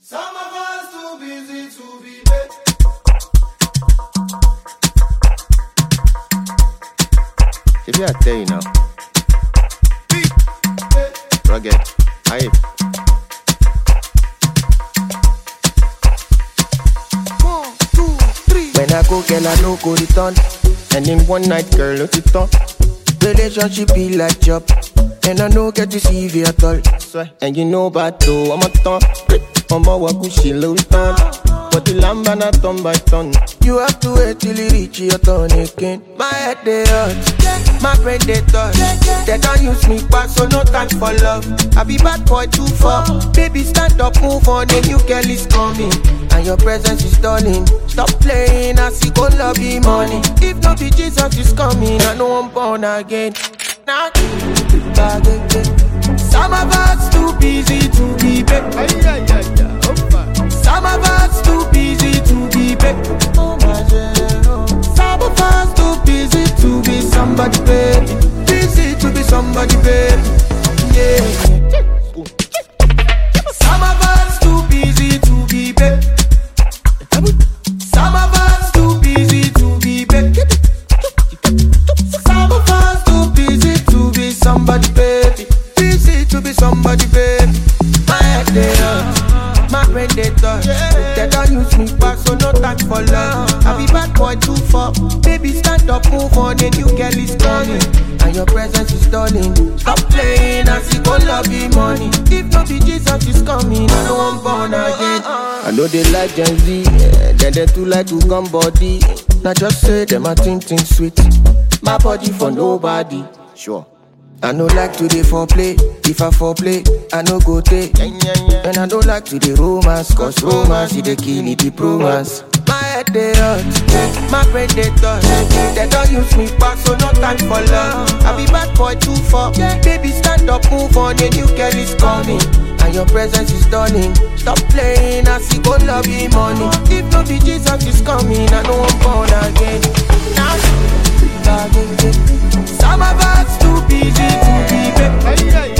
Some of us too busy to be there. If you I tell you now, rugged, hype. One, two, three. When I go, girl, I no go return. And in one night, girl, no it on. Relationship be like job. And I no get to see you at all. Swear. And you know about though, I'm a ton. I'm a wakushi low turn. But the lamb and a ton by ton. You have to wait till you reach your turn again. My head they hurt, my brain they touch. They don't use me back, so no time for love. I be bad boy too far. Baby, stand up, move on, a new girl is coming. And your presence is stalling. Stop playing, I see go love you money. If not be Jesus is coming, I know I'm born again. Now, some of us too busy to be back. Some of us too busy to be back. Some of us too busy to be somebody, baby. Busy to be somebody, baby. Yeah. Some of us too busy to be back. Some of us too busy to be back. Some of us too busy to be somebody, baby. Busy to be somebody, baby. My head they hurt, my brain they touch. They don't use me back, so no time for love. I be bad boy too far. Baby, stand up, move on, a new girl is coming. And your presence is stalling. Stop playing, I see go love you money. If not be Jesus is coming, I know I'm born again. I know they like Gen Z, yeah. then they too like to come body. Now just say them a think think sweet. My body for nobody. Sure. I no like to dey foreplay. If I foreplay, I no go take. And I don't like to dey romance, cause romance is the kill it, the romance. My head they hurt, my brain they touch. They don't use me back, so no time for love. I be bad boy too far. Baby, stand up, move on, a new girl is coming. And your presence is stunning. Stop playing, I see go love you money. If no be Jesus is coming, I know I'm born again. Now, some of us too busy to be back.